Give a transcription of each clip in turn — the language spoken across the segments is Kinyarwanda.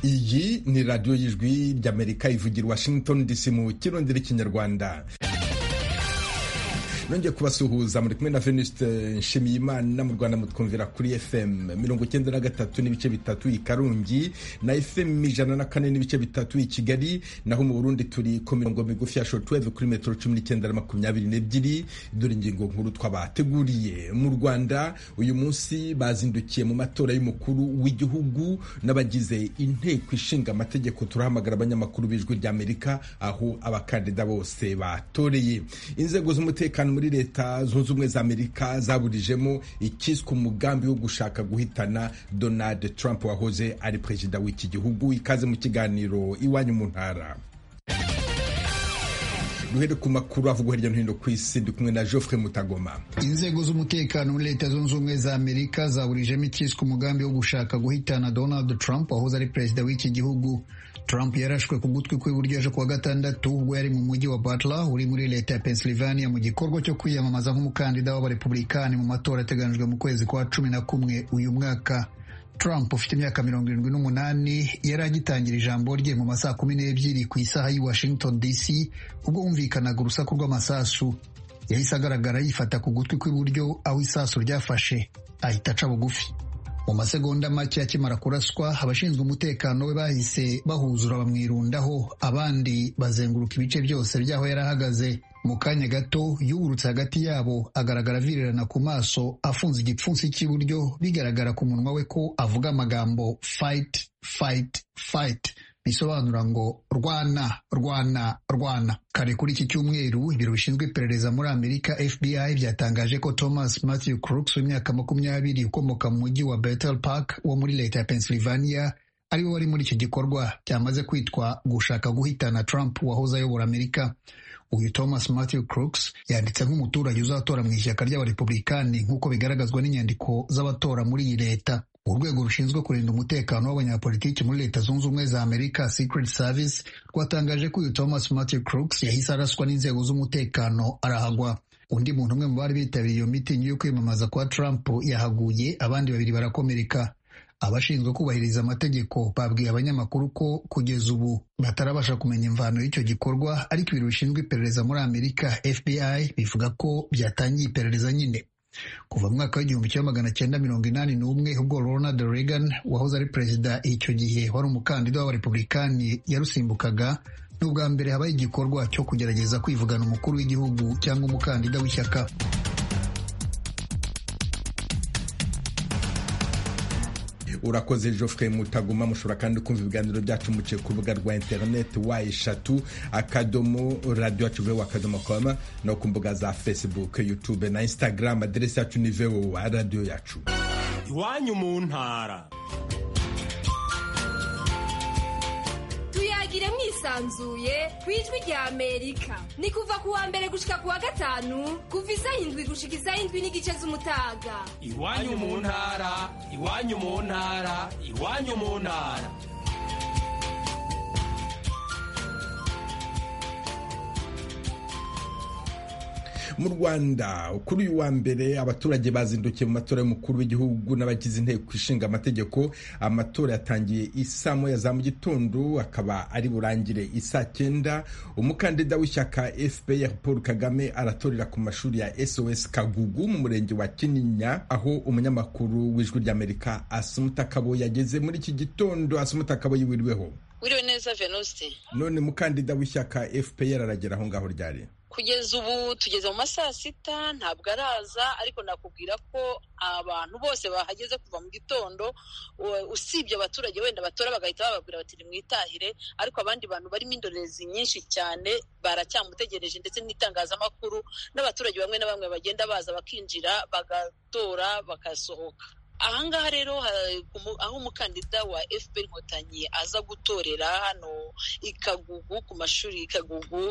iyi ni radiyo y'ijwi ry'amerika ivugira washington dc mu kirondire kinyarwanda nongeye kubasuhuza muri kumwe na veniste nshimiyimana mu rwanda mutwumvira kuri fm mirongo icyenda na gatatu n'ibice bitatu i karongi na fm ijana na kane n'ibice bitatu i kigali naho mu burundi turi ku mirongo migufi ya shotweve kuri metero cumi n'icyenda na makumyabiri n'ebyiri dore ingingo nkuru twabateguriye mu rwanda uyu munsi bazindukiye mu matora y'umukuru w'igihugu n'abagize inteko ishinga amategeko turahamagara abanyamakuru b'ijwi ry'amerika aho abakandida bose batoreye inzego z'umutekano muri leta zunze ubumwe za amerika zaburijemo ikiswe umugambi wo gushaka guhitana donald trump wahoze ari perezida w'iki gihugu ikaze mu kiganiro iwanyu mu ntara duhere ku makuru avugwa hirya no hino ku isi ndi kumwe na Geoffrey Mutagoma. Inzego z'umutekano muri leta zunze ubumwe za Amerika zaburijemo ikiswe umugambi wo gushaka guhitana Donald Trump wahoze ari perezida w'iki gihugu. Trump yarashwe ku gutwi kw'iburyo ejo kuwa gatandatu ubwo yari mu mujyi wa Butler uri muri leta ya Pennsylvania mu gikorwa cyo kwiyamamaza nk'umukandida w'abarepublikani mu matora ateganijwe mu kwezi kwa cumi na kumwe uyu mwaka. Trump ufite imyaka mirongo irindwi n'umunani yari agitangira ijambo rye mu masaha kumi n'ebyiri ku isaha y'i Washington DC ubwo humvikanaga urusaku rw'amasasu yahise agaragara yifata ku gutwi kw'iburyo aho isasu ryafashe ahita aca bugufi mu masegonda make akimara kuraswa abashinzwe umutekano we bahise bahuzura bamwirundaho abandi bazenguruka ibice byose by'aho yari ahagaze mu kanya gato yugurutse hagati yabo agaragara avirirana ku maso afunze igipfunsi cy'iburyo bigaragara ku munwa we ko avuga amagambo fight fight fight bisobanura ngo rwana rwana rwana kare kuri iki cyumweru ibiro bishinzwe iperereza muri amerika fbi byatangaje ko thomas matthew crooks w'imyaka makumyabiri ukomoka mu mujyi wa bethel park wo muri leta ya pennsylvania ari we wari muri icyo gikorwa cyamaze kwitwa gushaka guhitana trump wahoze ayobora amerika uyu thomas matthew crooks yanditse nk'umuturage uzatora mu ishyaka ry'abarepublikani nk'uko bigaragazwa n'inyandiko z'abatora muri iyi leta urwego rushinzwe kurinda umutekano w'abanyapolitiki muri leta zunze ubumwe za amerika secret service rwatangaje ko uyu thomas matthew crooks yahise araswa n'inzego z'umutekano arahagwa undi muntu umwe mu bari bitabiriye iyo mitingi yo kwiyamamaza kwa trump yahaguye abandi babiri barakomereka abashinzwe kubahiriza amategeko babwiye abanyamakuru ko kugeza ubu batarabasha kumenya imvano y'icyo gikorwa ariko ibiro bishinzwe iperereza muri amerika fbi bivuga ko byatangiye iperereza nyine kuva mu mwaka w'igihumbi kimwe magana cyenda mirongo inani n'umwe ubwo Ronald Reagan wahoze ari perezida icyo gihe wari umukandida w'abarepublikani yarusimbukaga ni ubwa mbere habaye igikorwa cyo kugerageza kwivugana umukuru w'igihugu cyangwa umukandida w'ishyaka urakoze Geoffrey mutaguma mushobora kandi kumva ibiganiro byacu muciye ku rubuga rwa interineti wa eshatu akadomo radiyo yacu vewa akadomo koma no ku mbuga za facebook youtube na instagram aderesi yacu ni vewa radiyo yacu iwanyu mu ntara tuyagire mwisanzuye ku ijwi rya amerika ni kuva ku wa mbere gushika ku wa gatanu kuva izayindwi gushika izayindwi n'igice z'umutaga iwanyu mu ntara iwanyu mu ntara iwanyu mu ntara mu rwanda kuri uyu wa mbere abaturage bazindukiye mu matora y'umukuru w'igihugu n'abagize inteko ishinga amategeko amatora yatangiye isa moya za mu gitondo akaba ari burangire isa cyenda umukandida w'ishyaka fpr paul kagame aratorera ku mashuri ya sos kagugu mu murenge wa kinyinya aho umunyamakuru w'ijwi ry'amerika asumutakabo yageze muri iki gitondo asumutakabo yiwiriweho wiriwe neza venuste none mukandida w'ishyaka fpr aragera aho ngaho ryari kugeza ubu tugeze mu ma saa sita ntabwo araza ariko nakubwira ko abantu bose bahageze kuva mu gitondo usibye abaturage wenda batora bagahita bababwira bati mwitahire ariko abandi bantu barimo indorerezi nyinshi cyane baracyamutegereje ndetse n'itangazamakuru n'abaturage bamwe na bamwe bagenda baza bakinjira bagatora bagasohoka ahangaha rero aho umukandida wa fpr inkotanyi aza gutorera hano ikagugu ku mashuri ikagugu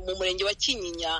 mu murenge wa kinyinya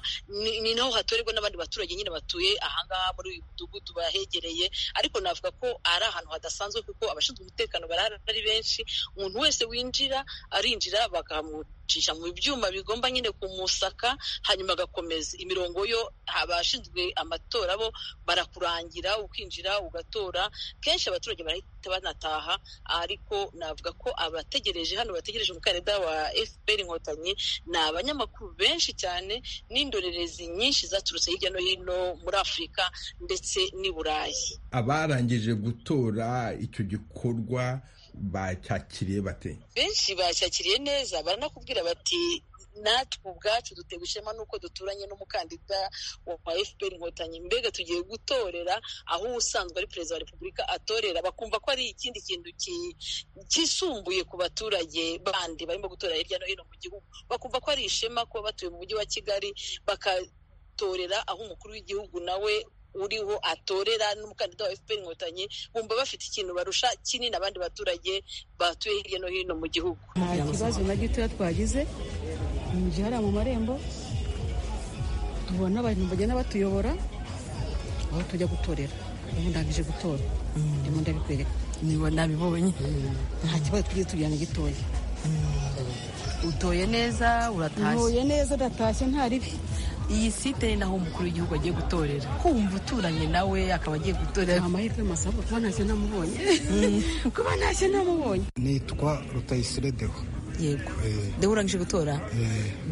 ni naho hatorerwa n'abandi baturage nyine batuye ahangaha muri uyu mudugudu bahegereye ariko navuga ko ari ahantu hadasanzwe kuko abashinzwe umutekano barahari ari benshi umuntu wese winjira arinjira bakamucisha mu byuma bigomba nyine kumusaka hanyuma agakomeza imirongo yo abashinzwe amatora bo barakurangira ukinjira ugatora gutora kenshi abaturage barahita banataha ariko navuga ko abategereje hano bategereje umukandida wa fpr inkotanyi ni abanyamakuru benshi cyane n'indorerezi nyinshi zaturutse hirya no hino muri afurika ndetse n'i burayi abarangije gutora icyo gikorwa bacyakiriye bate benshi bacyakiriye neza baranakubwira bati natwe ubwacu dutewe ishema n'uko duturanye n'umukandida wa fpr inkotanyi mbega tugiye gutorera aho usanzwe ari perezida wa repubulika atorera bakumva ko ari ikindi kintu kisumbuye ku baturage bandi barimo gutora hirya no hino mu gihugu bakumva ko ari ishema kuba batuye mu mujyi wa kigali bakatorera aho umukuru w'igihugu nawe uriho atorera n'umukandida wa fpr inkotanyi bumva bafite ikintu barusha kinini abandi baturage batuye hirya no hino mu gihugu nta kibazo na gitoya twagize mu gihe hariya mu marembo tubona abantu bagenda batuyobora aho tujya gutorera ubu ndangije gutora ndimo ndabikwereka niba nabibonye nta kibazo tugiye tugira na gitoya utoye neza uratashye ntuye neza ndatashye nta ribi iyi site ni naho umukuru w'igihugu agiye gutorera kumva uturanye nawe akaba agiye gutorera nta mahirwe masabwa kuba ntashye namubonye kuba ntashye namubonye nitwa rutayisire deho yego dewe urangije gutora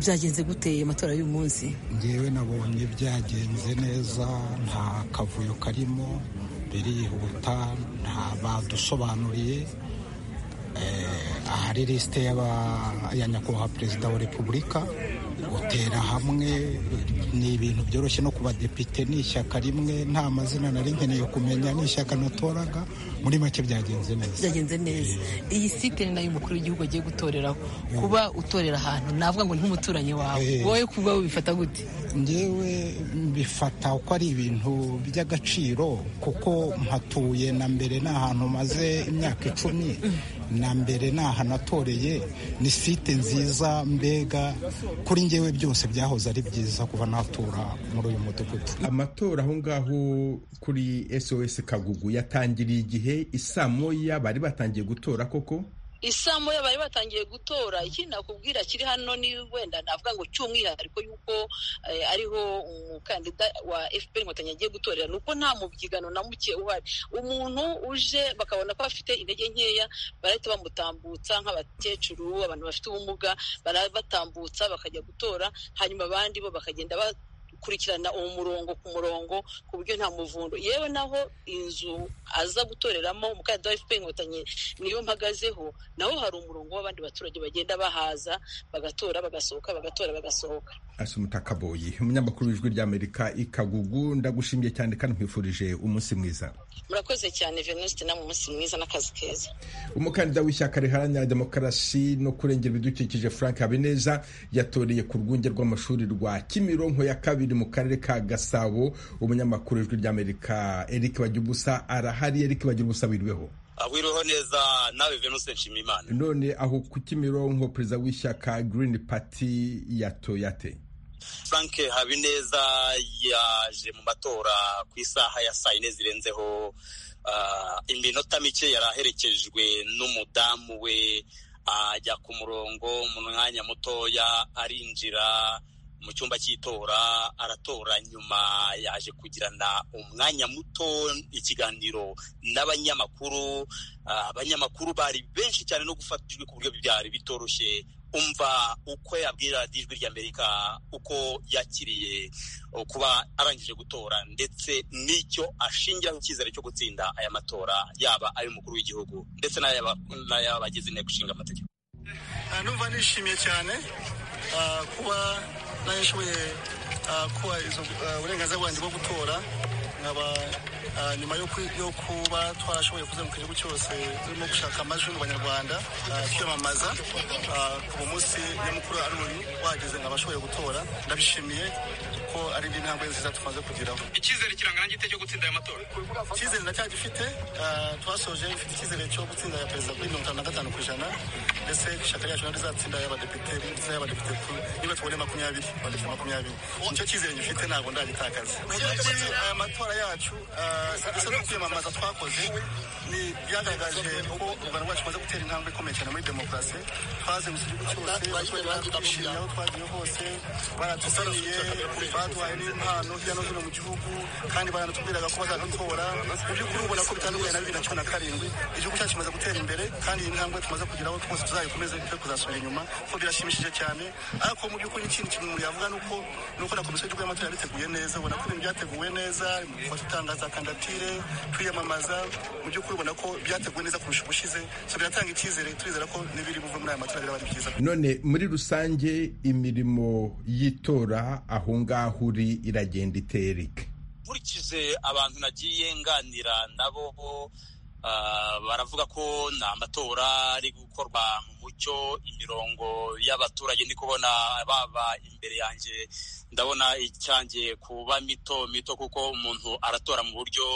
byagenze gute amatora y'uyu munsi ngewe nabonye byagenze neza nta kavuyo karimo birihuta nta badusobanuriye Eh, ahari lisite y'aba- ya nyakubahwa perezida wa repubulika gutera hamwe ni ibintu byoroshye no ku badepite ni ishyaka rimwe nta mazina nari nkeneye kumenya ni ishyaka natoraga muri make byagenze neza byagenze neza iyi site ni nayo umukuru w'igihugu agiye gutoreraho kuba utorera ahantu navuga ngo nk'umuturanyi wawe Eh. wowe kuba ubifata gute ngewe mbifata ko ari ibintu by'agaciro kuko mpatuye na mbere ni ahantu maze imyaka icumi na mbere ni ahantu natoreye ni site nziza mbega kuri ngewe byose byahoze ari byiza kuba natura muri uyu mudugudu amatora aho ngaho kuri sos kagugu yatangiriye igihe isaa moya bari batangiye gutora koko isamu ya bari batangiye gutora ikindi nakubwira kiri hano ni wenda navuga ngo cy'umwihariko yuko eh, ariho umukandida wa fpr inkotanyi agiye gutorera ni uko nta mubyigano na muke uhari umuntu uje bakabona ko afite intege nkeya barahita bamutambutsa nk'abakecuru abantu bafite ubumuga barabatambutsa bakajya gutora hanyuma abandi bo bakagenda ba kurikirana uwo murongo ku murongo ku buryo nta muvundo yewe naho inzu aza gutoreramo umukandida wa fpr inkotanyi niyo mpagazeho naho hari umurongo w'abandi baturage bagenda bahaza bagatora bagasohoka bagatora bagasohoka asumuta kaboyi umunyamakuru w'ijwi ry'amerika i kagugu ndagushimiye cyane kandi nkwifurije umunsi mwiza murakoze cyane venuste na mu munsi mwiza n'akazi keza umukandida w'ishyaka riharanira demokarasi no kurengera ibidukikije frank habineza yatoreye ku rwunge rw'amashuri rwa kimironko ya kabiri mu karere ka gasabo umunyamakuru w'ijwi ry'amerika eric bagirubusa arahari eric bagirubusa wirweho abwiriweho neza nawe venuste nshimiyimana none aho ku kimironko perezida w'ishyaka green party yatoye ate frank habineza yaje mu matora ku isaha ya saa yine zirenzeho Ah, iminota mike yari aherekejwe n'umudamu we ajya ku murongo mu mwanya mutoya arinjira mu cyumba cy'itora aratora nyuma yaje kugirana umwanya muto ikiganiro n'abanyamakuru Ah, abanyamakuru bari benshi cyane no gufata ijwi ku buryo byari bitoroshye umva uko yabwira radiyo ijwi ry'amerika uko yakiriye uh, kuba arangije gutora ndetse n'icyo ashingiraho icyizere cyo gutsinda aya matora yaba ay'umukuru w'igihugu ndetse n'ay'aba- n'ay'abagize inteko ishinga amategeko Ah, numva nishimiye cyane ah, kuba narashoboye ah, kuba izo ah, uburenganzira bwanjye bwo gutora nkaba ah, nyuma yo ku- yo kuba twarashoboye kuzenguruka igihugu cyose turimo gushaka amajwi mu banyarwanda ah, twiyamamaza ah, ku munsi nyamukuru aroni wageze nkaba ashoboye gutora ndabishimiye kuko ari intambwe nziza tumaze kugeraho icyizere kirangana gite cyo gutsinda aya matora icyizere ndacyagifite ah, twasoje mfite icyizere cyo gutsinda ya perezida kuri mirongo itanu na gatanu ku ijana ndetse ishyaka ryacu naryo rizatsinda y'abadepite rizatsinda y'abadepite ku niba tubone makumyabiri abadepite makumyabiri nicyo cyizere gifite ntabwo ndagitakaza Ikindi, aya matora yacu ah, ndetse no kwiyamamaza twakoze ni byagaragaje uko u rwanda rwacu rumaze gutera intambwe ikomeye cyane muri demokarasi twazengurutse igihugu cyose abaturage bacu twishimiye aho twagiye hose baratusaniye baduhaye n'impano hirya no hino mu gihugu kandi baranatubwiraga ko bazadutora mu by'ukuri ubona ko bitandukanye na bibiri na cumi na karindwi igihugu cyacu kimaze gutera imbere kandi iyi ntambwe tumaze kugeraho twose tuzayikomeze twe kuzasubira inyuma kuko birashimishije cyane ariko mu by'ukuri n'ikindi kintu umuntu yavuga ni uko ni uko na komisiyo y'igihugu y'amatora yabiteguye neza ubona ko ibintu byateguwe neza mu gufata utangaza kandatire kwiyamamaza mu by'ukuri ubona ko byateguwe neza kurusha ubushize so biratanga icyizere turizera ko n'ibiri buve muri aya matora biraba ari byiza none muri rusange imirimo y'itora aho ngaho uri iragenda itera ike nkurikize abantu nagiye nganira nabo ah, baravuga ko ni amatora ari gukorwa mu mucyo imirongo y'abaturage ndi kubona baba imbere yanjye ndabona icyanjye kuba mito mito kuko umuntu aratora mu buryo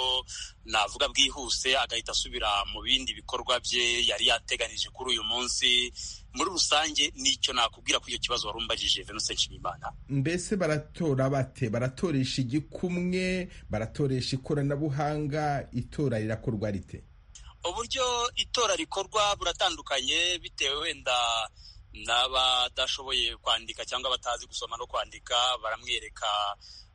navuga bwihuse agahita asubira mu bindi bikorwa bye yari yateganije kuri uyu munsi muri rusange nicyo nakubwira ko icyo kibazo wari umbajije venuse nshimiyimana mbese baratora bate baratoresha igikumwe baratoresha ikoranabuhanga itora rirakorwa rite uburyo itora rikorwa buratandukanye bitewe wenda n'abadashoboye kwandika cyangwa batazi gusoma no kwandika baramwereka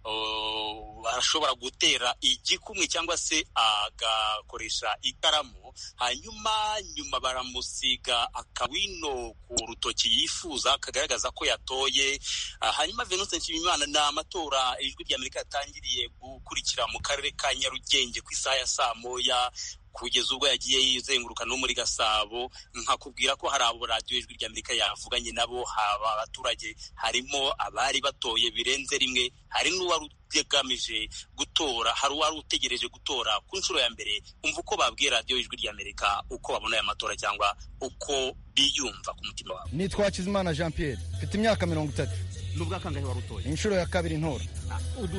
uh, arashobora gutera igikumwe cyangwa se agakoresha ikaramu hanyuma nyuma baramusiga akawino ku rutoki yifuza kagaragaza ko yatoye Ah, hanyuma venuse nshimiyimana ni amatora ijwi rya amerika yatangiriye gukurikira mu karere ka nyarugenge ku isaha ya saa moya kugeza ubwo yagiye yizenguruka no muri gasabo nkakubwira ko hari abo radiyo ijwi ry'amerika yavuganye nabo haba abaturage harimo abari batoye birenze rimwe hari n'uwari utegamije gutora hari uwari utegereje gutora ku nshuro ya mbere umva uko babwiye radiyo ijwi ry'amerika uko babona aya matora cyangwa uko biyumva ku mutima wabo nitwa hakizimana jean pierre mfite imyaka mirongo itatu nubwo akangahe wari utoye inshuro ya kabiri ntora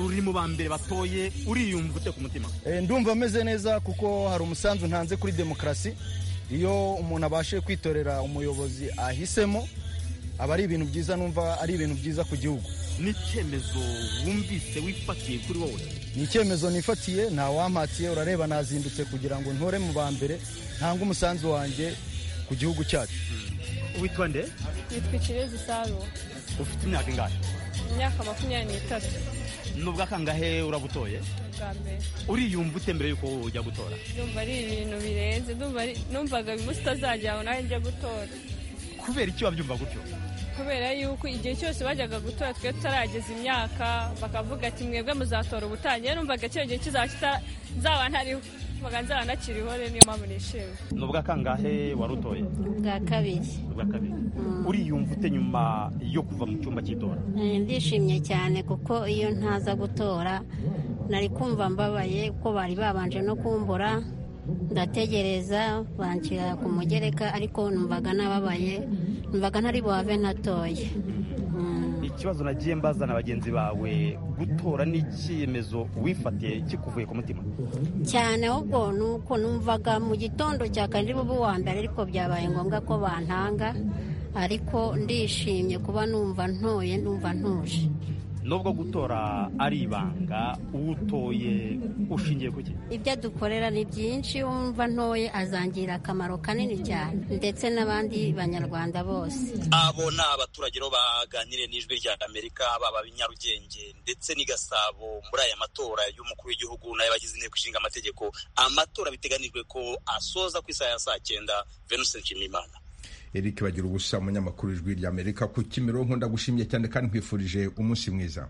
uri mu ba mbere batoye uriyumva ute ku mutima Eh, ndumva ameze neza kuko hari umusanzu ntanze kuri demokarasi iyo umuntu abashije kwitorera umuyobozi ahisemo aba ari ibintu byiza numva ari ibintu byiza ku gihugu ni icyemezo wumvise wifatiye kuri wowe ni icyemezo nifatiye nta wampatiye urareba nazindutse kugira ngo ntore mu ba mbere ntange umusanzu wanjye ku gihugu cyacu witwa nde nitwa ikirezi saro ufite imyaka ingahe imyaka makumyabiri n'itatu nubwo akangahe urabutoye bwa mbere uriyumva ute mbere yuko ujya gutora ndumva ari ibintu birenze ndumva ari- numvaga umunsi utazagera aho nanjye njya gutora kubera iki wabyumva gutyo kubera yuko igihe cyose bajyaga gutora twe tutarageza imyaka bakavuga ati mwebwe muzatora ubutanye numvaga icyo gihe kizaba nzaba ntariho numvaga nzaba ntakiriho rero niyo mpamvu nishimye nubwo akangahe wari utoye bwa kabiri nubwo kabiri uriyumva ute nyuma yo kuva mu cyumba cy'itora Eh, ndishimye cyane kuko iyo ntaza gutora nari kumva mbabaye kuko bari babanje no kumbura ndategereza banshyira ku mugereka ariko numvaga nababaye numvaga ntari buhave natoye ikibazo nagiye mbaza na bagenzi bawe gutora ni icyemezo wifatiye kikuvuye ku mutima cyane ahubwo ni uko numvaga mu gitondo cya kane bube uwa mbere ariko byabaye ngombwa ko bantanga ariko ndishimye kuba numva ntoye numva ntuje nubwo gutora ari ibanga uwutoye ushingiye ku ki ibyo dukorera ni byinshi wumva ntoye azangirira akamaro kanini cyane ndetse n'abandi banyarwanda bose abo ni abaturage rero baganiriye n'ijwi rya amerika baba Nyarugenge ndetse n'i Gasabo muri aya matora y'umukuru w'igihugu n'ay'abagize inteko ishinga amategeko amatora biteganijwe ko asoza ku isaha ya saa cyenda venuse nshimiyimana eric bagira ubusa umunyamakuru ijwi rya amerika ku kimironko ndagushimiye cyane kandi nkwifurije umunsi mwiza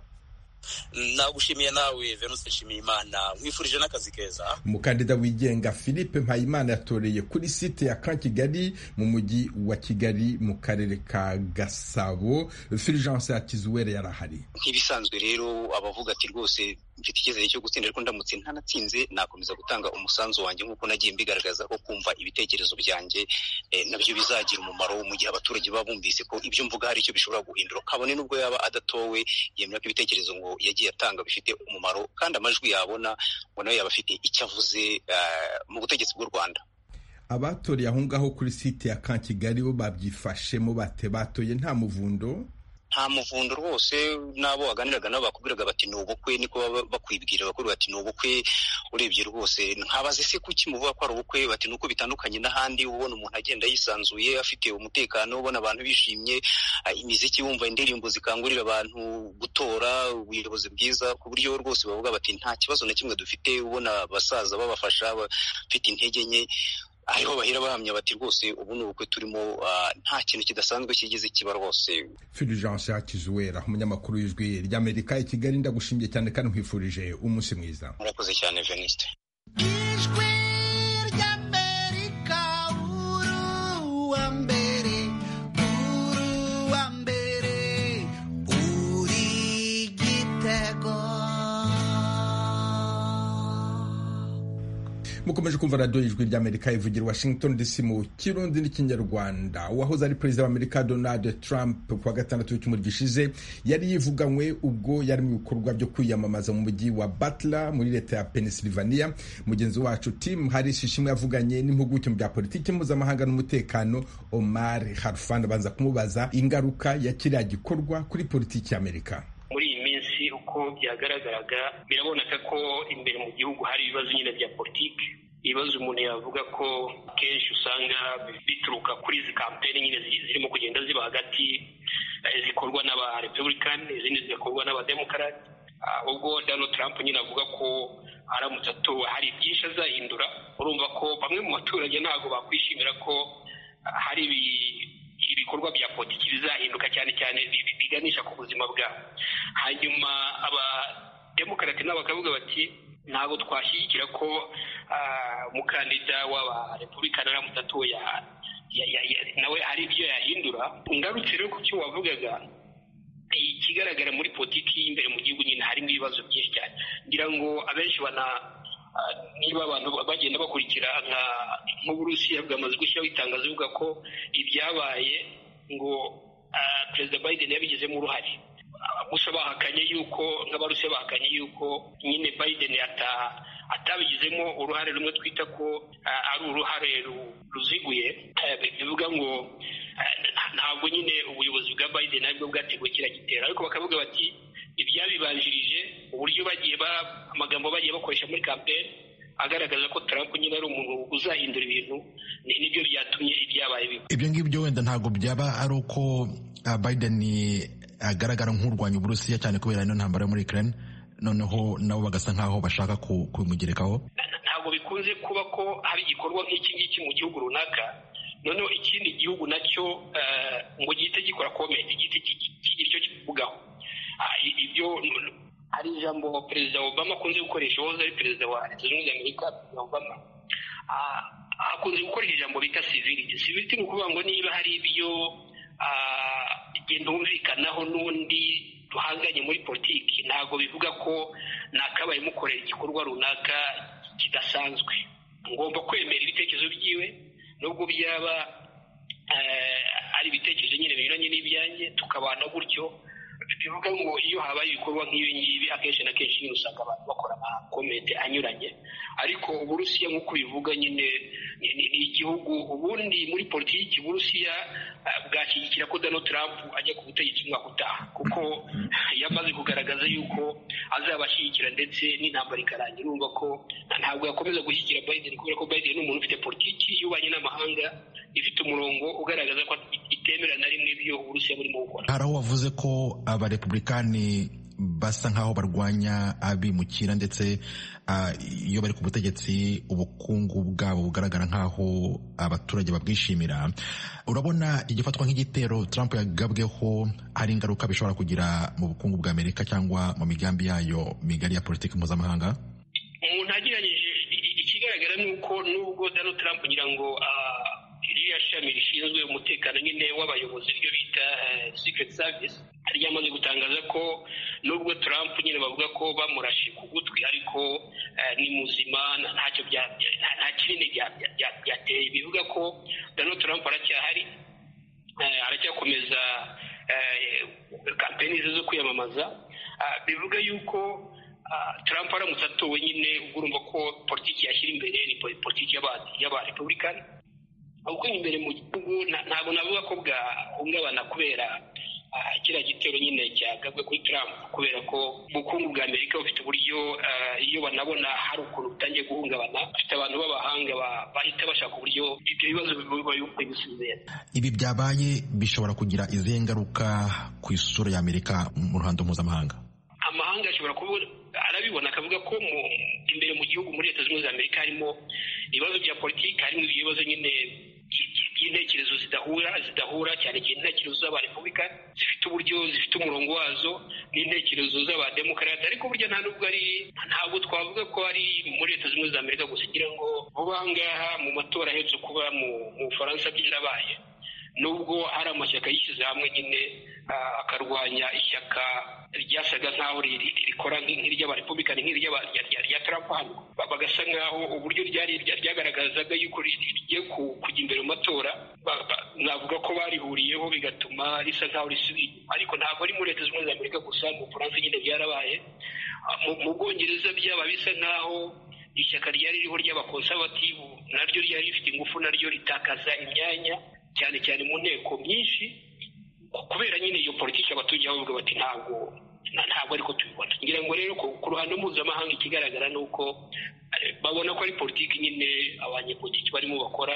nagushimiye nawe venuse nshimiyimana nkwifurije n'akazi keza umukandida wigenga philippe mpayimana yatoreye kuri site ya kan kigali mu mujyi wa kigali mu karere ka gasabo fulgence yakizuwere yari ahari nk'ibisanzwe rero abavuga ati rwose mfite icyizere cyo gutsinda ariko ndamutse ntanatsinze nakomeza gutanga umusanzu wanjye nk'uko nagiye mbigaragaza ko kumva ibitekerezo byanjye eh, nabyo bizagira umumaro mu gihe abaturage baba bumvise ko ibyo mvuga hari icyo bishobora guhindura kabone n'ubwo yaba adatowe yemera ko ibitekerezo ngo yagiye atanga bifite umumaro kandi amajwi yabona ngo nawe yaba afite icyo avuze ah, mu butegetsi bw'u rwanda abatoreye aho ngaho kuri site ya kan kigali bo babyifashemo bate batoye nta muvundo nta muvundo rwose n'abo waganiraga nabo bakubwiraga bati ni ubukwe niko baba bakwibwira bakubwira bati ni ubukwe urebye rwose nkabaze se kuki muvuga ko ari ubukwe bati nuko bitandukanye n'ahandi ubona umuntu agenda yisanzuye afite umutekano ubona abantu bishimye ah, imiziki wumva indirimbo zikangurira abantu gutora ubuyobozi bwiza ku buryo rwose bavuga bati nta kibazo na kimwe dufite ubona abasaza babafasha bafite intege nke ariho bahera bahamya bati rwose ubu ni ubukwe turimo ah, nta kintu kidasanzwe kigeze kiba rwose fulgence hakizuwera umunyamakuru w'ijwi ry'amerika i kigali ndagushimiye cyane kandi nkwifurije umunsi mwiza murakoze cyane veniste ijwi ry'amerika uru wa mbere uru wa mbere uri gitego mukomeje kumva radiyo y'ijwi ry'amerika ivugira i washington dc mu kirundi n'ikinyarwanda uwahoze ari perezida w'amerika donald trump ku wa gatandatu w'icyumweru gishize yari yivuganywe ubwo yari mu bikorwa byo kwiyamamaza mu mujyi wa butler muri leta ya pennsylvania mugenzi wacu tim harris ishimwe yavuganye n'impuguke mu bya politiki mpuzamahanga n'umutekano omar harfan abanza kumubaza ingaruka ya kiriya gikorwa kuri politiki y'amerika muri iyi minsi uko byagaragaraga biraboneka ko imbere mu gihugu hari ibibazo nyine bya politiki ibibazo umuntu yavuga ko akenshi usanga bituruka kuri izi kampeni nyine zi- zirimo kugenda ziba hagati eh, zikorwa n'aba republican izindi zigakorwa n'abademokarati ubwo donald trump nyine avuga ko aramutse atowe hari byinshi azahindura urumva ko bamwe mu baturage ntabwo bakwishimira ko ah, hari ibi- ibikorwa bya politiki bizahinduka cyane cyane bi- bi- biganisha ku buzima bwabo hanyuma abademokarate nabo bakavuga bati ntabwo twashyigikira ko ah, umukandida w'abarepublikani aramutse atowe ya- ya- ya- ya- nawe hari ibyo yahindura ngarutse rero ku cyo wavugaga ikigaragara muri politiki y'imbere mu gihugu nyine harimo ibibazo byinshi cyane ngira ngo abenshi bana ah, niba abantu bagenda bakurikira nka nk'uburusiya bwamaze gushyiraho itangazo ivuga ko ibyabaye ngo ah, perezida biden yabigizemo uruhare Ah, gusa bahakanye yuko nk'abarusiya bahakanye yuko nyine biden ata- atabigizemo uruhare rumwe twita ko ah, ari uruhare ru- ruziguye Eh, bivuga ngo eh, ntabwo nyine ubuyobozi bwa biden aribwo bwateguye kiriya gitero ariko bakavuga bati ibyabibanjirije uburyo bagiye ba- amagambo bagiye bakoresha muri kampeni agaragaza ko trump nyine ari umuntu uzahindura ibintu ni- nibyo byatumye ibyabaye biba ibyo ngibyo wenda ntabwo byaba ari uko ah, biden agaragara nk'urwanya uburusiya cyane kubera ino ntambara yo muri ukraine noneho nabo bagasa nk'aho bashaka ku- kumugerekaho ntabwo bikunze kuba ko hari igikorwa nk'iki ngiki mu gihugu runaka noneho ikindi gihugu nacyo eh, ngo gihite gikora komenti gihite ki- ki- kigira icyo kivugaho Ah, i- ibyo n- hari ijambo perezida obama akunze gukoresha uwahoze ari perezida wa leta zunze ubumwe za amerika perezida obama Ah, akunze gukoresha ijambo bita civility civility ni ukuvuga ngo niba hari ibyo ah, genda humvikanaho n'undi duhanganye muri politiki ntabwo bivuga ko nakabaye mukorera igikorwa runaka kidasanzwe ngomba kwemera ibitekerezo byiwe nubwo byaba eh, ari ibitekerezo nyine binyuranye n'ibyanjye tukabana gutyo bivuga ngo iyo habaye ibikorwa nk'ibi ngibi akenshi na kenshi nyine usanga abantu bakora amakomete anyuranye ariko uburusiya nk'uko bivuga nyine ni ni- ni igihugu ubundi muri politiki uburusiya eh, bwashyigikira ko donald trump ajya ku butegetsi umwaka utaha kuko yamaze kugaragaza yuko azabashyigikira ndetse n'intambara ikarangira urumva ko ntabwo yakomeza gushyigikira biden kubera ko biden ni umuntu ufite politiki y'ububanyi n'amahanga ifite umurongo ugaragaza ko itemera na rimwe ibyo uburusiya burimo gukora hari aho wavuze ko abarepublikani basa nk'aho barwanya abimukira ndetse ah, iyo bari ku butegetsi ubukungu bwabo bugaragara nk'aho abaturage babwishimira urabona igifatwa nk'igitero trump yagabweho hari ingaruka bishobora kugira mu bukungu bwa amerika cyangwa mu migambi yayo migari ya politiki mpuzamahanga umuntu agereranyije i- i- ikigaragara ni uko nubwo donald trump ngira ngo ah, ririya shami rishinzwe umutekano nyine w'abayobozi ryo bita eh, secret service ryamaze gutangaza ko nubwo trump nyine bavuga ko bamurashe ku gutwi ariko eh, ni muzima nta- ntacyo bya- bya- nta nta kinini bya- bya- bya- byateye bivuga ko donald trump aracyahari eh, aracyakomeza eh, kampeni ze zo kwiyamamaza Ah, bivuga yuko ah, trump aramutse atowe nyine ubwo urumva ko politiki yashyira imbere ni po- politiki y'aba- y'abarepublikani ahubwo imbere mu gihugu nta- ntabwo navuga ko bwahungabana kubera ah, kiriya gitero nyine cyagabwe kuri Trump kubera ko ubukungu bwa Amerika bufite uburyo ah, iyo banabona hari ukuntu butangiye guhungabana bafite abantu b'abahanga ba- bahita bashaka uburyo ibyo bibazo babisubiza ibi byabaye bishobora kugira izihe ngaruka ku isura ya amerika mu ruhando mpuzamahanga amahanga ashobora kuba arabibona akavuga ko mu imbere mu gihugu muri leta zunze ubumwe za amerika harimo ibibazo bya politiki harimo ibibazo nyine by- by- by'intekerezo zidahura zidahura cyane cyane intekerezo z'abarepubulika zifite uburyo zifite umurongo wazo n'intekerezo z'abademokarate ariko burya nta nubwo ari ntabwo twavuga ko ari muri leta zunze ubumwe za amerika gusa ugira ngo vuba aha ngaha mu matora aherutse kuba mu mu bufaransa byarabaye nubwo hari amashyaka yishyize hamwe nyine ah, akarwanya ishyaka ryasaga nk'aho ri- ri- rikora nk'i- nk'iry'abarepublikani nk'iry'aba- rya- rya- rya Trump hano Ba- bagasa nk'aho uburyo ryari rya- ryagaragazaga yuko ri- ri- rigiye ku- kujya imbere mu matora ba- ba- navuga ko barihuriyeho bigatuma risa nk'aho risubiye inyuma. ariko ntabwo ari muri leta zunze ubumwe za amerika gusa mu bufaransa nyine byarabaye Ah, mu- mu bwongereza byaba bisa nk'aho ishyaka ryari ririho ry'abakonsabativu naryo ryari rifite ingufu naryo ritakaza imyanya cyane cyane mu nteko nyinshi kubera nyine iyo politiki abaturage bavuga bati ntabwo nta- ntabwo ariko tubibona ngira ngo rero ku ku ruhando mpuzamahanga ikigaragara ni uko eh, babona ko ari politiki nyine abanyepolitiki barimo bakora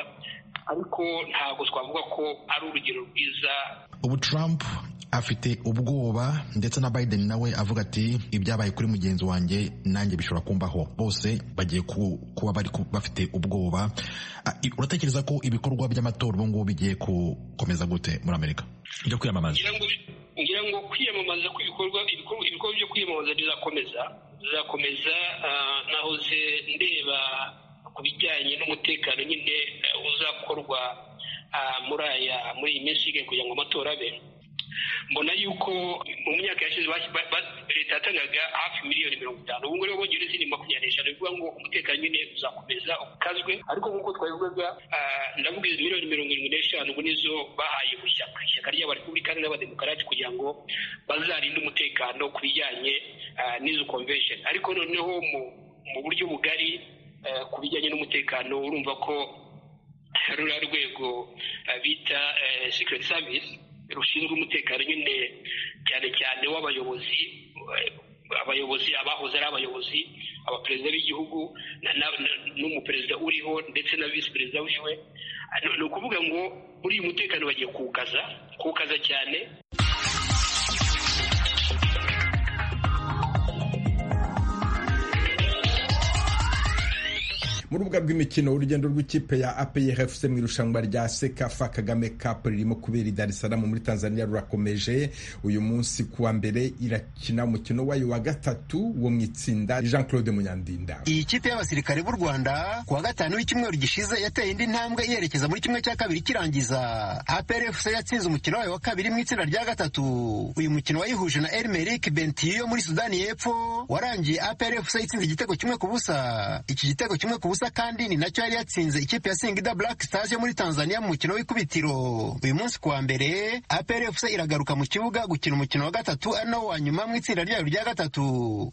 ariko ntabwo twavuga ko ari urugero rwiza ubu trump afite ubwoba ndetse na biden nawe avuga ati ibyabaye kuri mugenzi wanjye nanjye bishobora kumbaho bose bagiye ku- kuba bari ku- bafite ubwoba Ah, i- uratekereza ko ibikorwa by'amatora ubu ngubu bigiye gukomeza gute muri amerika byo kwiyamamaza ngira ngo ngira ngo kwiyamamaza kw'ibikorwa ibikorwa ibikorwa byo kwiyamamaza bizakomeza bizakomeza ah, nahoze ndeba ku bijyanye n'umutekano nyine eh, uzakorwa ah, muri aya muri iyi minsi isigaye kugira ngo amatora abe mbona yuko mu myaka yashize bas- ba- ba- leta yatangaga hafi miliyoni mirongo itanu ubu ngubu bongereza ni makumyabiri n'eshanu bivuga ngo umutekano nyine uzakomeza ukazwe ariko nk'uko twabivugaga ah, ndavuga izi miliyoni mirongo irindwi n'eshanu ubu nizo bahaye ku ishyaka ishyaka ry'abarepublikani n'abademokarati kugira ngo bazarinde umutekano ku bijyanye ah, n'izo convention ariko noneho mu mu buryo bugari eh, ku bijyanye n'umutekano urumva ko ruriya rwego eh, bita eh, secret service rushinzwe umutekano nyine cyane cyane w'abayobozi eh, abayobozi abahoze ari abayobozi abaperezida b'igihugu na- na- na- n'umuperezida uriho ndetse na visi perezida wiwe Ah, ni- ni ukuvuga ngo muri uyu mutekano bagiye kuwukaza kuwukaza cyane mu rubuga rw'imikino urugendo rw'ikipe ya APR FC mu irushanwa rya Sekafa Kagame Cup ririmo kubera i Dar es Salaam muri Tanzania rurakomeje uyu munsi kuwa mbere irakina umukino wayo wa gatatu wo mu itsinda Jean Claude Munyandinda Iyi kipe y'abasirikare b'u Rwanda kuwa gatanu w'icyumweru gishize yateye indi ntambwe yerekeza muri kimwe cya kabiri kirangiza. APR FC yatsinze umukino wayo wa kabiri mu itsinda rya gatatu. Uyu mukino wayihuje na Elmerik Bentiyo muri Sudani y'Epfo warangiye APR FC yatsinze igitego kimwe ku busa. Iki gitego kimwe ku busa kandi ni nacyo yari yatsinze ikipe ya Singida Black Stars yo muri Tanzania mu mukino w'ikubitiro. Uyu munsi kuwa mbere APR FC iragaruka mu kibuga gukina umukino wa gatatu ari nawo wa nyuma mu itsinda ryayo rya gatatu.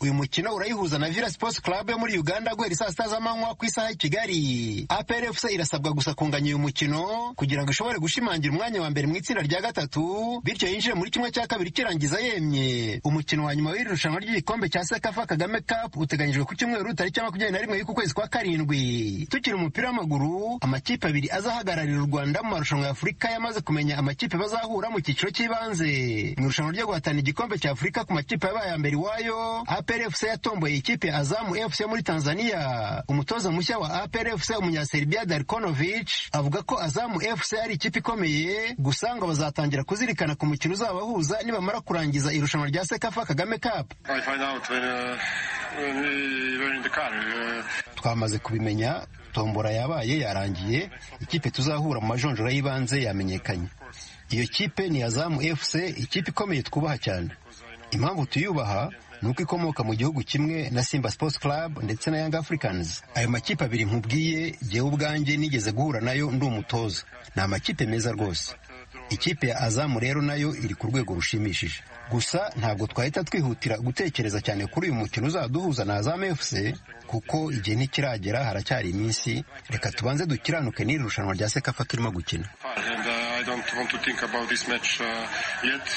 Uyu mukino urayihuza na Villa Sports Club yo muri Uganda guhera saa sita z'amanywa ku isaha y'i Kigali. APR FC irasabwa gusa kunganya uyu mukino kugira ngo ishobore gushimangira umwanya wa mbere mu itsinda rya gatatu bityo yinjire muri kimwe cya kabiri kirangiza yemye. Umukino wa nyuma w'iri rushanwa ry'igikombe cya Sekafa Kagame Cup uteganyijwe ku cyumweru tariki ya makumyabiri na rimwe y'uku kwezi kwa karindwi. Tukiri umupira w'amaguru amakipe abiri azahagararira u Rwanda mu marushanwa ya Afurika yamaze kumenya amakipe bazahura mu cyiciro cy'ibanze. Mu irushanwa ryo guhatana igikombe cya Afurika ku makipe yabaye aya mbere iwayo APR FC yatomboye ikipe ya Azamu FC yo muri Tanzania. Umutoza mushya wa APR FC umunyaserbia Darkonovic avuga ko Azamu FC ari ikipe ikomeye gusa ngo bazatangira kuzirikana ku mukino uzabahuza nibamara kurangiza irushanwa rya Sekafa Kagame Cup. I find out when, uh, when we were in the car. Uh, twamaze kubimenya tombora yabaye yarangiye ikipe tuzahura mu majonjora y'ibanze yamenyekanye iyo kipe ni azamu fc ikipe ikomeye twubaha cyane impamvu tuyubaha ni uko ikomoka mu gihugu kimwe na simba sports club ndetse na young africans ayo makipe abiri nkubwiye jyewe ubwanjye nigeze guhura nayo ndi umutoza ni amakipe meza rwose ikipe ya azamu rero nayo iri ku rwego rushimishije gusa ntabwo twahita twihutira gutekereza cyane kuri uyu mukino uzaduhuza na azamu fc kuko igihe ntikiragera haracyari iminsi reka tubanze dukiranuke n'iri rushanwa rya sekafa turimo gukina and uh, I don't want to think about this match uh, yet.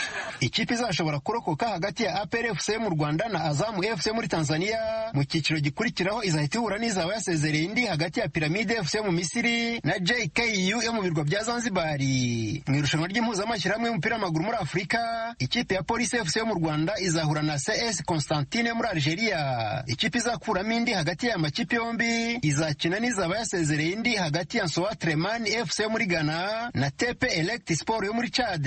ikipe izashobora kurokoka hagati ya APR FC mu Rwanda na Azam FC muri Tanzania mu cyiciro gikurikiraho izahita ihura n'izaba yasezereye indi hagati ya Pyramide FC mu Misiri na JKU yo mu birwa bya Zanzibar mu irushanwa ry'impuzamashyirahamwe y'umupira w'amaguru muri Afurika ikipe ya Police FC yo mu Rwanda izahura na CS Constantine yo muri Algeria ikipe izakuramo indi hagati ya makipe yombi izakina n'izaba yasezereye indi hagati ya Nsoa Tremani FC yo muri Ghana na Tepe Elect Sport yo muri Chad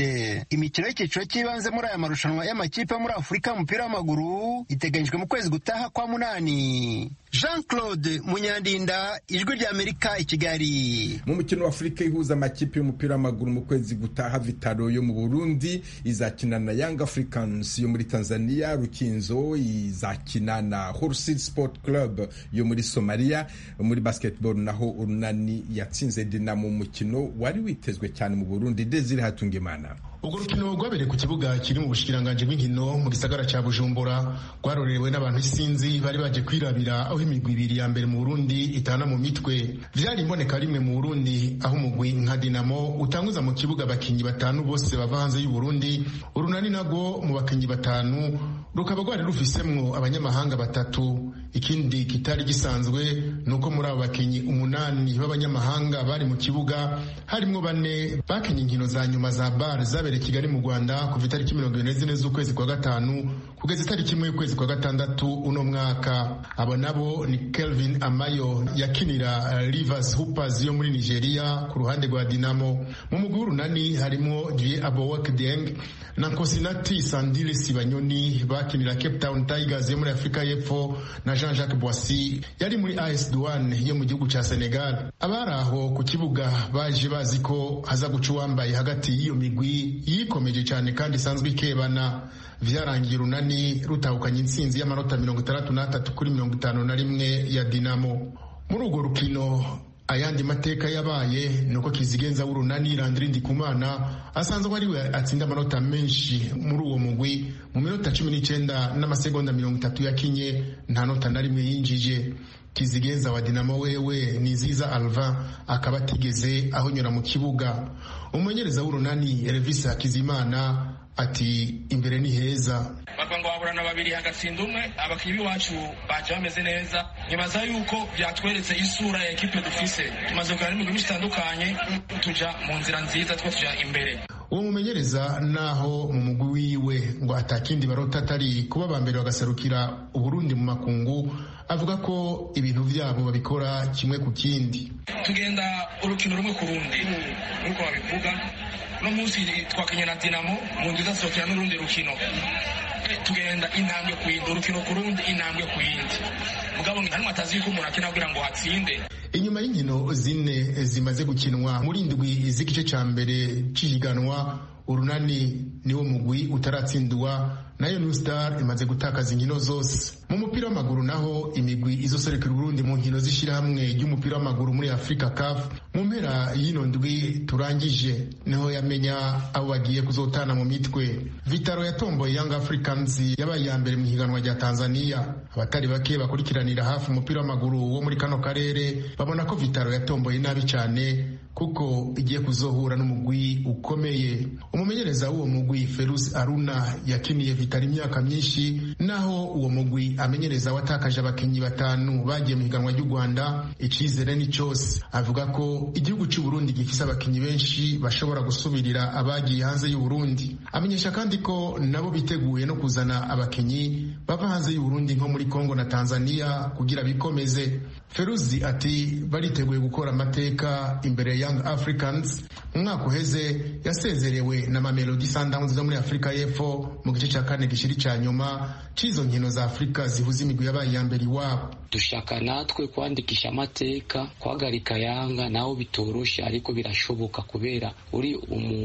imikino y'icyiciro cy'ibanze muri aya marushanwa y'amakipe yo muri Afurika y'umupira w'amaguru iteganyijwe mu kwezi gutaha kwa munani Jean Claude Munyandinda ijwi rya Amerika i Kigali mu mukino wa Afurika ihuza amakipe y'umupira w'amaguru mu kwezi gutaha Vitaro yo mu Burundi izakina na Young Africans yo muri Tanzania Rukinzo izakina na Horsil Sport Club yo muri Somalia muri basketball naho Urunani yatsinze Dinamo mu mukino wari witezwe cyane mu Burundi Desire Hatungimana urwo rukino rwabereye ku kibuga kiri mu bushikiranganji bw'inkino mu gisagara cya bujumbura rwarorewe n'abantu isinzi bari baje kwirabira aho imigwi ibiri ya mbere mu burundi itana mu mitwe byari imboneka rimwe mu burundi aho umugwi nka dinamo utanguza mu kibuga abakinnyi batanu bose bava hanze y'uburundi urunani nabwo mu bakinnyi batanu rukaba rwari rufisemwo abanyamahanga batatu ikindi kitari gisanzwe ni uko muri abo bakinnyi umunani b'abanyamahanga bari mu kibuga harimo bane bakinnye inkino za nyuma za bar zabereye kigali mu rwanda kuva itariki mirongo irindwi n'izine z'ukwezi kwa gatanu kugeza itariki imwe y'ukwezi kwa gatandatu uno mwaka abo nabo ni kelvin amayo yakinira uh, rivers hoopers yo muri nigeria ku ruhande rwa dinamo mu mugwi w'urunani harimo die abowakdeng na kosinati sandile sibanyoni bakinira cape town tigers yo muri afurika y'epfo na Jean-Jacques Boissy yari muri AS Douane yo mu gihugu cya Senegal abari aho ku kibuga baje bazi ko haza guca uwambaye hagati y'iyo migwi yikomeje cyane kandi isanzwe ikebana vyarangiye urunani rutahukanye intsinzi y'amanota mirongo itandatu n'atatu kuri mirongo itanu na rimwe ya Dinamo muri urwo rukino ayandi mateka yabaye nuko kizigenza w'urunani landiri ndikumana asanzwe ari we atsinda amanota menshi muri uwo mugwi mu minota cumi n'icyenda n'amasegonda mirongo itatu yakinye nta nota na rimwe yinjije kizigenza wa dinamo wewe niziza alva akaba atigeze ahonyura mu kibuga umumenyereza w'urunani elvis hakizimana ati imbere ni heza bakaba ngo baburana babiri hagatsinda umwe abakinnyi b'iwacu baje bameze neza nkibaza yuko byatweretse isura ya ekipe dufise tumaze kuganira n'imigwi myinshi itandukanye tuja mu nzira nziza two tuja imbere uwo mumenyereza naho mu mugwi wiwe ngo atakindi barota atari kuba ba mbere bagaserukira uburundi mu makungu avuga ko ibintu byabo babikora kimwe ku kindi tugenda urukino rumwe ku rundi nk'uko babivuga uno munsi twakinye na dinamo mu nzu idasohokera n'urundi rukino tugenda intambwe ku yindi urukino ku rundi intambwe ku yindi mugabo hano atazi yuko umuntu akina kugira ngo hatsinde inyuma y'inkino zine zimaze gukinwa muri indwi z'igice cya mbere cy'ihiganwa urunani niwo mugwi utaratsindwa nayo new star imaze gutakaza inkino zose mu mupira w'amaguru naho imigwi izoserekera uburundi mu nkino z'ishyirahamwe ry'umupira w'amaguru muri afurika caf mu mpera y'ino ndwi turangije niho yamenya abo bagiye kuzotana mu mitwe vitaro yatomboye young africans yabaye iya mbere mu higanwa rya tanzania abatari bake bakurikiranira hafi umupira w'amaguru wo muri kano karere babona ko vitaro yatomboye nabi cyane kuko igiye kuzohura n'umugwi ukomeye umumenyereza w'uwo mugwi ferus aruna yakiniye vitari imyaka myinshi naho uwo mugwi amenyereza watakaje abakinnyi batanu bagiye mu higanwa ry'u rwanda icyizere ni cyose avuga ko igihugu cy'u burundi gifise abakinnyi benshi bashobora gusubirira abagiye hanze y'u burundi amenyesha kandi ko nabo biteguye no kuzana abakinnyi bava hanze y'u burundi nko muri kongo na tanzania kugira bikomeze feruzi ati bariteguye gukora amateka imbere ya young africans mu mwaka uheze yasezerewe na mamelodi sundowns zo muri afurika y'epfo mu gice cya kane gishiri cya nyuma cy'izo nkino za afurika zihuza imigwi yabaye iya mbere iwabo dushaka natwe kwandikisha amateka guhagarika yanga nawe bitoroshye ariko birashoboka kubera uri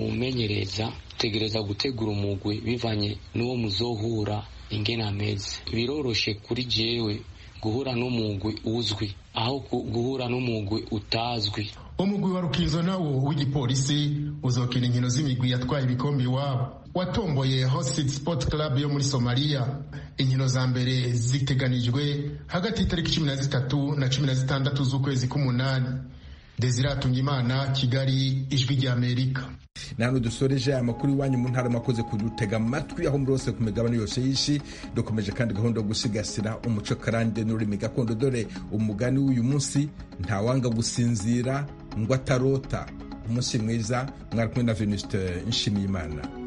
umumenyereza utegereza gutegura umugwi bivanye n'uwo muzohura ingena ameze biroroshe kuri jewe guhura n'umugwi uzwi aho guhura n'umugwi utazwi umugwi wa rukizo nawo w'igipolisi uzokina inkino z'imigwi yatwaye ibikombe iwabo watomboye hosit sport club yo muri somaliya inkino za mbere ziteganijwe hagati y'itariki cumi na zitatu na cumi na zitandatu z'ukwezi k'umunani dezira hatungimana kigali ijwi ry'amerika ni hano dusoreje amakuru iwanyu mu ntara makoze kudutega amatwi aho muri hose ku migabane yose y'isi dukomeje kandi gahunda yo gusigasira umuco karande n'ururimi gakondo dore umugani w'uyu munsi ntawanga gusinzira ngo atarota umunsi mwiza mwari kumwe na venuste nshimiyimana